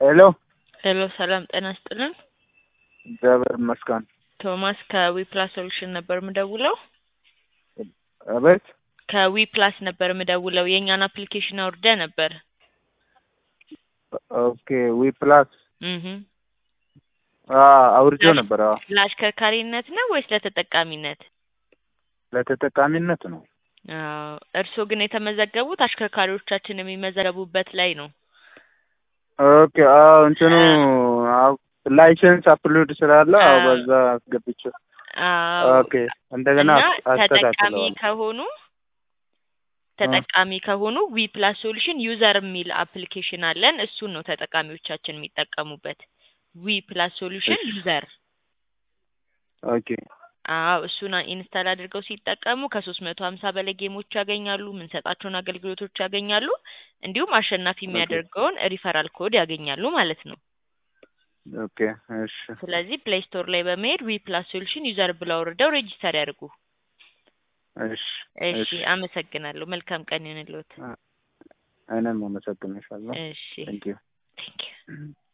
ሄሎ ሄሎ ሰላም ጤና ይስጥልን። እግዚአብሔር ይመስገን። ቶማስ ከዊፕላስ ሶሉሽን ነበር ምደውለው። አቤት ከዊፕላስ ነበር ምደውለው። የእኛን አፕሊኬሽን አውርደ ነበር። ኦኬ ዊ ፕላስ እህ አውርጄው ነበር። አዎ ለአሽከርካሪነት ነው ወይስ ለተጠቃሚነት? ለተጠቃሚነት ነው። አዎ እርስዎ ግን የተመዘገቡት አሽከርካሪዎቻችን የሚመዘገቡበት ላይ ነው። ኦኬ አዎ እንትኑ አዎ ላይሰንስ አፕሎድ ስላለ አዎ አዎ። በዛ አስገብቼው አዎ ኦኬ እንደገና እና ተጠቃሚ አስተካክለዋል። ከሆኑ ተጠቃሚ ከሆኑ ዊ ፕላስ ሶሉሽን ዩዘር የሚል አፕሊኬሽን አለን። እሱን ነው ተጠቃሚዎቻችን የሚጠቀሙበት። ዊ ፕላስ ሶሉሽን እሺ። ዩዘር። ኦኬ አዎ እሱን ኢንስታል አድርገው ሲጠቀሙ ከሶስት መቶ ሀምሳ በላይ ጌሞች ያገኛሉ። የምንሰጣቸውን አገልግሎቶች ያገኛሉ። እንዲሁም አሸናፊ የሚያደርገውን ሪፈራል ኮድ ያገኛሉ ማለት ነው። ኦኬ እሺ ስለዚህ ፕሌይ ስቶር ላይ በመሄድ ዊ ፕላስ ሶሉሽን ዩዘር ብለው አውርደው ሬጂስተር ያድርጉ። እሺ እሺ እሺ አመሰግናለሁ። መልካም ቀን ይሁንልዎት። እኔም አመሰግንሻለሁ። እሺ ቴንክ ዩ ቴንክ ዩ